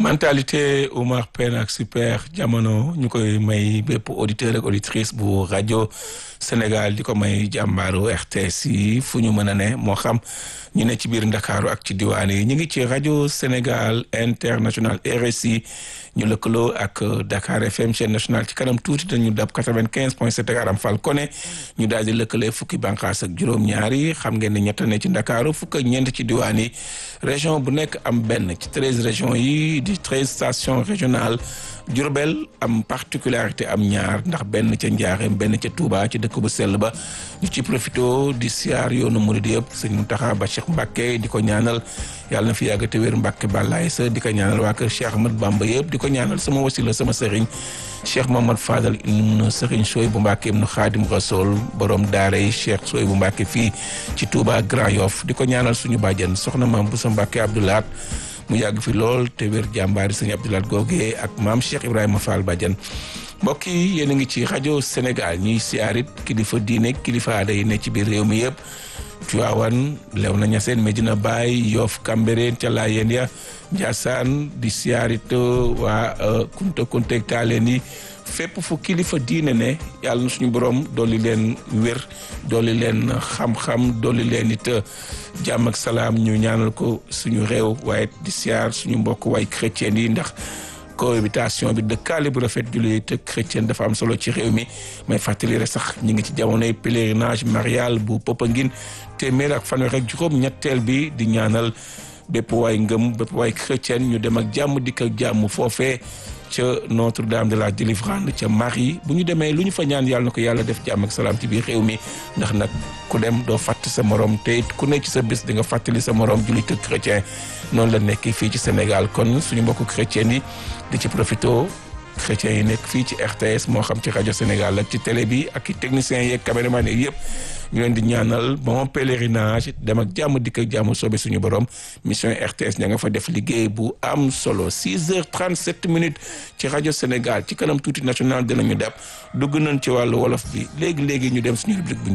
mentalité Oumar Pène ak super jamono ñu koy may bépp auditeur ak auditrice bu rajo Sénégal di ko may jàmbaaru RTS yi fu ñu mën a ne moo xam ñu ne ci biir Ndakaaru ak ci diwaan yi ñu ngi ci rajo Sénégal international RSI ñu lëkkaloo ak Dakar FM chaîne nationale ci kanam tuuti dañu dab quatre-vingt-quinze point sept Aram Fall Koné ñu daal di lëkkalee fukki bànqaas ak juróom-ñaar yi xam ngeen ne ñett ne ci Ndakaaru fukk ak ñeent ci diwaan yi région bu nekk am benn ci treize régions yi di treize stations régionales Diourbel am particularité am ñaar ndax benn ca Njaareem benn ca Touba ci dëkk bu sell ba ñu ci profito di siyaar yoonu murid yëpp sëñ Mountakha Bachir Mbacké di ko ñaanal yàlla na fi yàgg te wér Mbacké bàllaay sa di ko ñaanal waa kër Cheikh Ahmad Bamba yëpp di ko ñaanal sama wasila sama sëriñ Cheikh Mohamad Fadal ibn sëriñ Sooy bu Mbacké ibn Xaadim Rasool borom daara yi Cheikh Sooy bu Mbacké fii ci Touba Grand Yoff di ko ñaanal suñu bàjjen soxna maam bu sa Mbacké Abdoulaat mu yàgg fi lool te wér jàmbaari sëñ Abdoulaat Goge ak maam Cheikh Ibrahima Fall Badiane mbokk yi yéen a ngi ci rajo Sénégal ñuy siyaarit kilifa diine kilifa aada yi ne ci biir réew mi yëpp Tiwaawan Léona Niassène Medina Baye Yoff Cambérène ca Laayeen ya Ndiassane di siyaarit waa Kunta Kunteeg Taaleen yi fépp fu kilifa diine ne yàlla na suñu borom dolli leen wér dolli leen xam-xam dolli leen it jàmm ak salaam ñu ñaanal ko suñu réew waaye di siyaar suñu mbokk waay chrétien yi ndax cohabitation bi dëkkaale bu rafet jullit te chrétien dafa am solo ci réew mi may fàttali rek sax ñu ngi ci jamonoy pèlerinage marial bu Popenguine téeméer ak fanweer ak juróom ñetteel bi di ñaanal bépp waay ngëm bépp waay chrétien ñu dem ak jàmm dikk ak jàmm foofee ca Notre-Dame de la Délivrance ca Marie bu ñu demee lu ñu fa ñaan yàlla na ko yàlla def jàmm ak salaam ci biir réew mi ndax nag ku dem doo fàtte sa morom te it ku ne ci sa bés di nga fàttali sa morom jullit ak chrétien noonu la nekk fii ci Sénégal kon suñu mbokku chrétien yi di ci profito chrétiens yi nekk fii ci RTS moo xam ci rajo Sénégal ak ci télé bi ak i techniciens yeeg caméraman yi yëpp ñu leen di ñaanal bon pèlerinage dem ak jàmm dikk ak jàmm soobe suñu borom mission RTS ña nga fa def liggéey bu am solo 6 heures 37 minutes ci rajo Sénégal ci kanam tuuti national dinañu def dugg nañ ci wàllu wolof bi léegi léegi ñu dem suñu rubrique bu